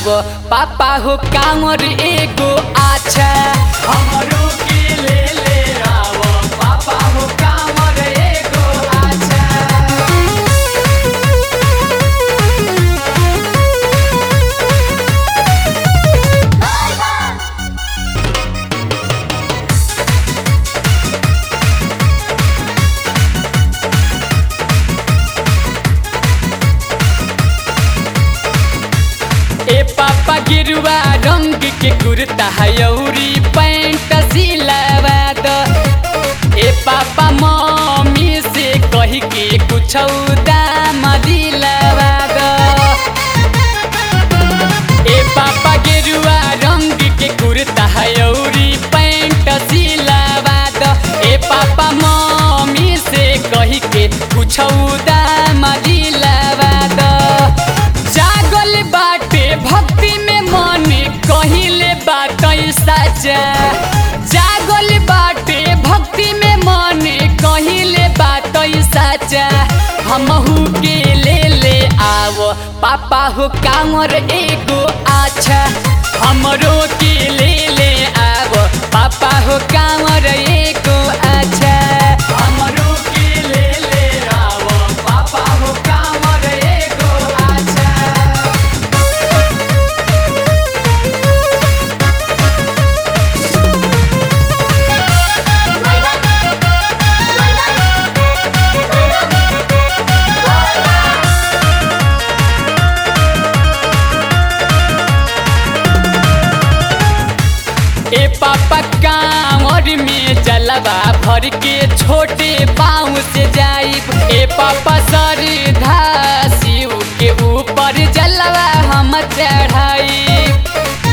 आव पापा हो कामर एगो आछा हमरो के ले ले आव पापा हो कामर एगो आछा ए पापा गिरुआ रंग के कुर्ता हयौरी पैंट सिलावा द ए पापा मम्मी से कही के कुछ दाम दिलावा द ए पापा गेरुआ रंग के कुर्ता हयौरी पैंट सिलावा द ए पापा मम्मी से कही के कुछ दाम दिलावा द जागल बाटे भक्ति में मन कहिले बात सच्चा जागल बाटे भक्ति में मन कहिले बात सच्चा हमहू के ले ले आव पापा हो कामर एगो आछा हमरो के ले ले आव पापा हो कामर एगो आछा हमरो के ले ले आव पापा हो कामर एगो आछा ए पापा कांवर में जलवा भर के छोटे पाँव से जाइब ए पापा सरधा शिव के ऊपर जलवा हम चढ़ाइब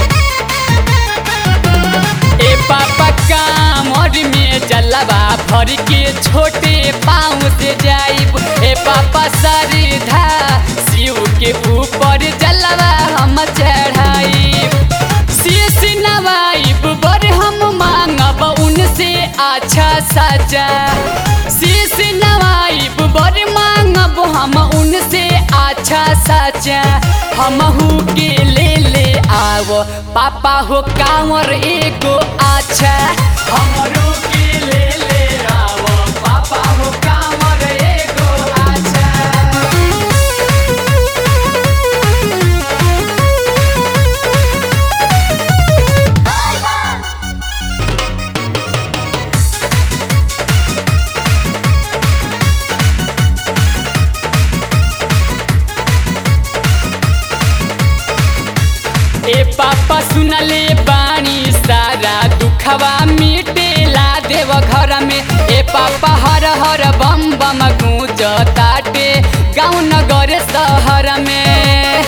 ए पापा कांवर में जलवा भर के छोटे पाँव से जाइब ए पापा सरधा शिव के ऊपर जलवा हम चढ़ाइब शीश नवाइब बर हम मांगब उनसे अच्छा सजा शीश नवाइब बर मांगब हम उनसे अच्छा सजा हमहू के ले ले आव पापा हो कांवर एगो अच्छा हमरो के ले ले आव पापा हो कांवर एगो अच्छा ए पापा सुनले बानी सारा दुखवा मिटेला देव घर में ए पापा हर हर बम बम गूंज ताटे गाँव नगर शहर में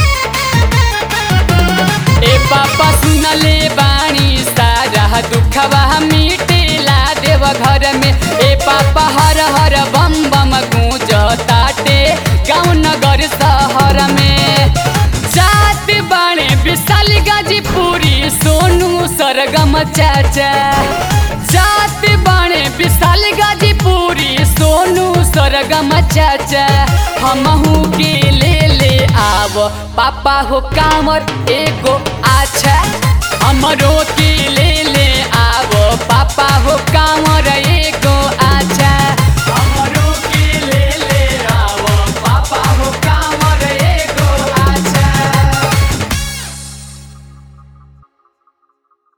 ए पापा सुनले बानी सारा दुखवा मिटेला देव घर में ए पापा हर हर बम बम गूंज ताटे गाँव नगर शहर में जात बाणे विशाल गाजीपुरी सोनू सरगम चाचा जात बाणे विशाल गाजीपुरी सोनू सरगम चाचा हमहू के ले ले आव पापा हो कामर एगो अच्छा हमरो के ले ले आव पापा हो कामर एगो